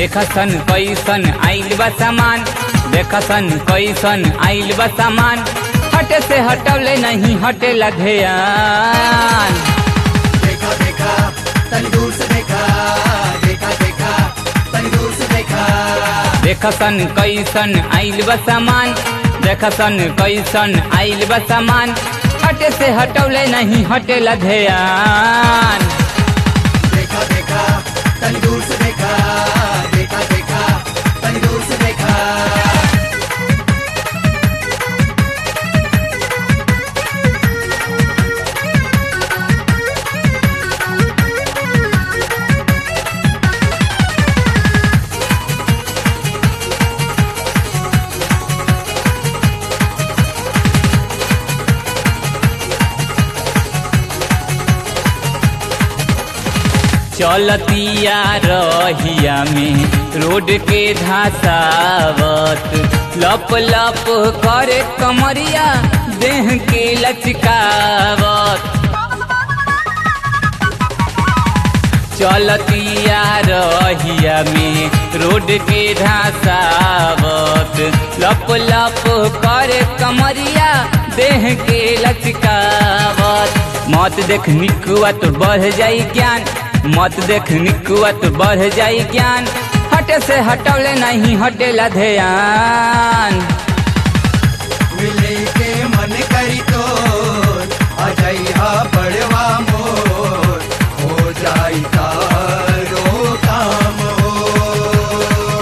देखसन कैसन आइल बा सामान देखसन कैसन आइल बा सामान हटे से हटवले नहीं हटे ध्यान देखा देखा तनी दूर से देखा देखा देखा तनी दूर से देखा देखसन कैसन आइल बा सामान देखसन कैसन आइल बा सामान हटे से हटवले नहीं हटे ध्यान देखा देखा तनी दूर से देखा देखा देखा तनी दूर से देखा चलतिया रहिया में रोड के धसावत लप लप करे कमरिया देह के लचकावत चलतिया रहिया में रोड के धसावत लप लप करे कमरिया देह के लचकावत मत देख निकुआ तो बढ़ जाई ज्ञान मत देख निकुआ तो बढ़ जाई ज्ञान हटे से हटवले नहीं हटेला ध्यान मिले के मन करी तो आ जाई हा बड़वा मोर हो जाई तारो काम हो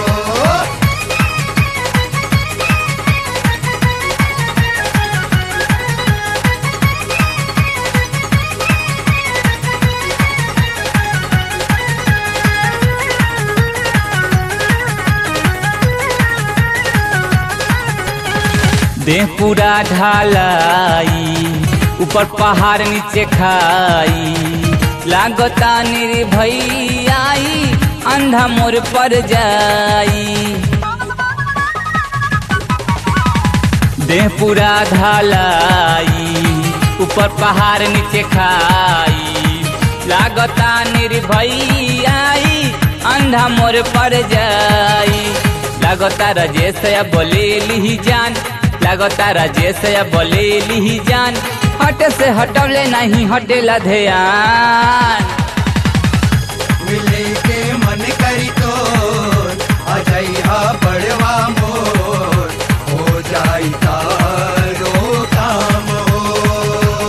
देह पूरा ढालाई ऊपर पहाड़ नीचे खाई लागता निर्भई अंधा मोर पर जाई देह पूरा ढालाई ऊपर पहाड़ नीचे खाई लागता निर्भई अंधा मोर पर जाई लागता राजेश या बोले ली जान लागता राजेश या बोले ली जान हटे से हटवले नहीं हटेला ध्यान मिले के मन करी तो आ जाई हा बड़वा मोर हो जाई तारो काम हो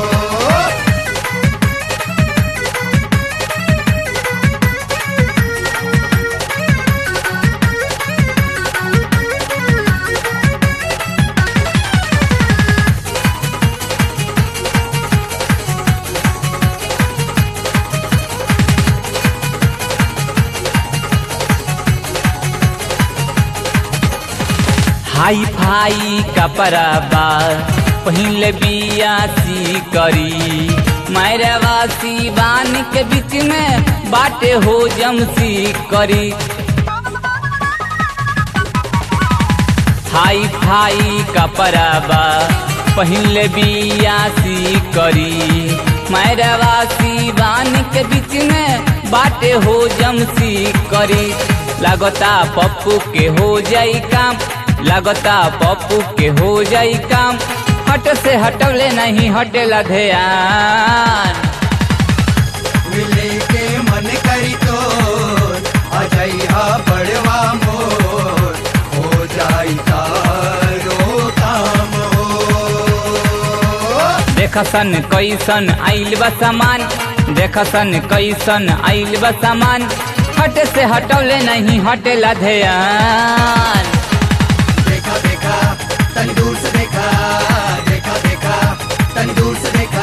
हाई फाई कपड़ा बा पहिल बियासी करी मैरवासी बान के बीच में बाटे हो जमसी करी हाई फाई कपड़ा बा पहिल बियासी करी मैरवासी बान के बीच में बाटे हो जमसी करी लागता पप्पू के हो जाई काम लागता पप्पू के हो जाई काम हट से हटवले नहीं हटेला ध्यान मिले के मन करी तो आ जाई हा बड़वा मोर हो जाई तारो काम हो देखसन कैसन आइल बा सामान देखसन कैसन आइल बा सामान हट से हटवले नहीं हटेला ध्यान देखा देखा तनी दूर से देखा देखा देखा तनी दूर से देखा